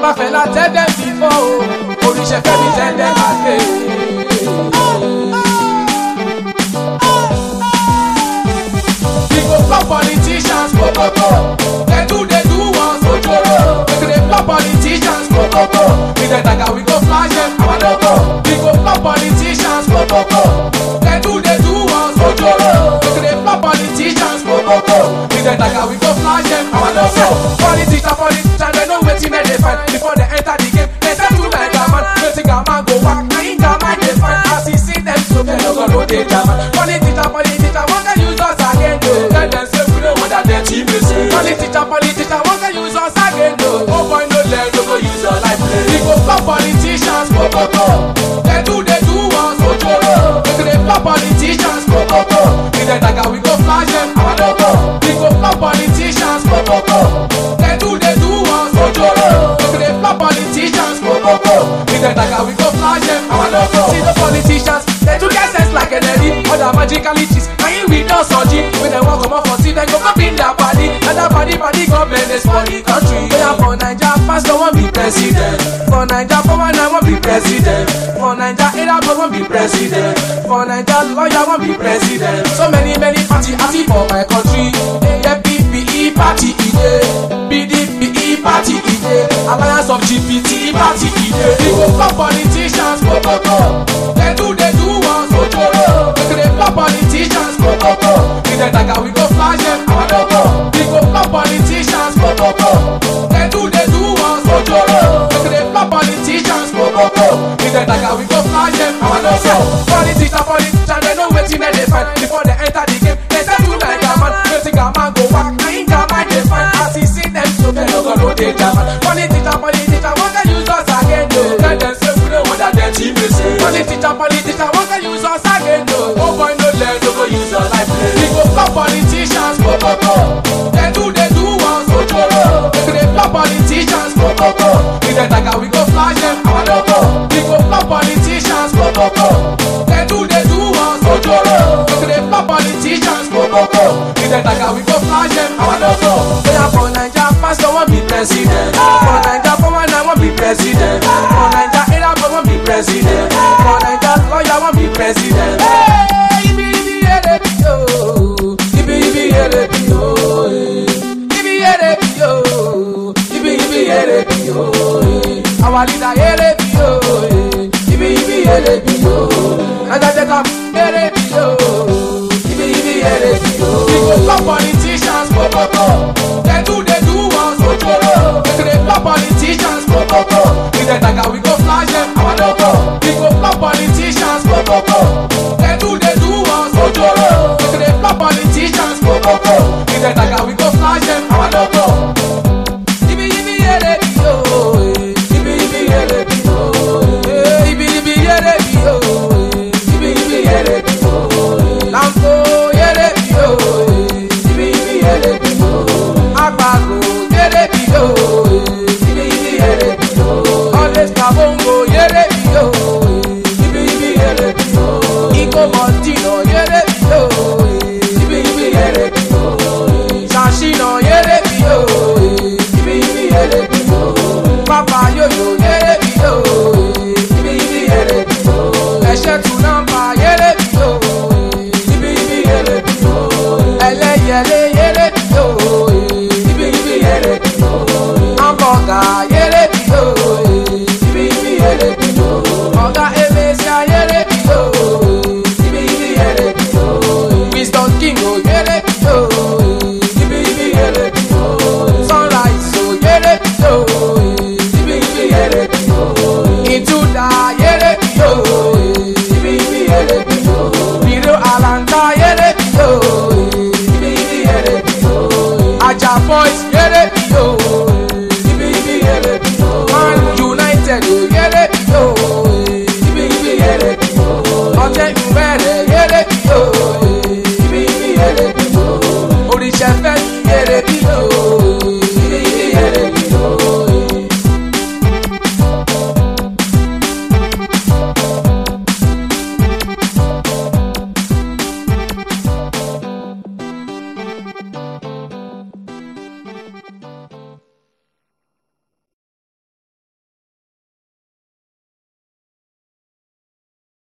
Mafela tell them before, Orisha Femi tell them again. We go flop politicians, go go go. They do they do us ojoro. We go dey flop politicians, go go go. We dey daga, we go flash them, our logo. We go flop politicians, go go go. They do they do us ojoro. We go dey flop politicians, go go go. We dey daga, we go flash them, our logo. Politician, politician, they know wetin dem dey find before they enter the game. They say to like a man, wetin a man go whack, na him a man dey find. As he see them, so they no go know they jam. Politician, politician, one can use us again, though. Tell them say we know what that dirty message. Politician, politician, one can use us again, though. Oh boy, no let no go use your life. We go flop politicians, go go go. They do they do us ojoro. We go dey flop politicians, go go go. We dey daga, we go flash them, our logo. We go flop politicians, go go go. They do they do us ojoro. We go dey flop politicians, go go go. We dey daga, we go flash them, our logo. See the politicians, they do get sense like Kennedy. Other magically cheese, now here we don't surgery. When they walk come up for see, they go up in their body. And that body, body government is for the country. We are for Naija, pastor want be president. For Naija, power now want be president. For Naija, era boy want be president. For Naija, lawyer want be president. So many, many party happy for my country. AFPPE party ide, PDP party ide, Alliance of GPT party ide. We go flop politicians, go go go. They do they do us ojoro. We go dey flop politicians, go go go. We dey daga, we go flash them, our logo. We go flop politicians, go go go. They do they do us ojoro. We go dey flop politicians, go go go. We dey daga, we go flash them, our logo. Politician, politician, they know wetin dem dey find before they enter the game. They say to like a man, wetin a man go whack, na him a man dey find. As he see them, so they no go know they jam. Politician, politician, one can use us again, though. Tell them say we know what that dirty message. Politician, politician, one can use us again, though. Oh boy, no let no go use your life. We go flop politicians, go go go. They do they do us ojoro. We go dey flop politicians, go go go. We dey daga, we go flash them, our logo. We go flop politicians, go go go. They do they do us ojoro. We go dey flop politicians, go go go. We dey daga, we go flash them, our logo. We are for Naija, pastor want be president. For Naija, power now want be president. For Naija, era boy want be president. For Naija, lawyer want be president. Hey, ibi ibi ere bi yo, ibi ibi ere bi yo, eh. ibi ere bi yo, ibi ibi ere bi yo. eh. Our leader ere bi yo, eh. ibi ibi ere bi yo. Naija Delta ere bi yo, ibi ibi ere bi yo. We go flop politicians, go go go. They do they do us ojoro. We go dey flop politicians, go go go. We dey daga, we go flash them, our logo. We go flop politicians, go go go. They do they do us ojoro. We go dey flop politicians, go go go. We dey daga, we go flash them, our logo. Ibi ibi ere bi yo, eh. ibi ibi ere bi yo, eh. ibi ibi ere bi yo, eh. ibi ibi ere bi yo. eh. Lampo ere bi yo, eh. ibi ibi ere bi yo. Agbago ere bi yo, eh. ibi ibi ere bi yo. Always kabongo ere bi yo, eh. ibi ibi ere bi yo. Iko Montino ere bi yo.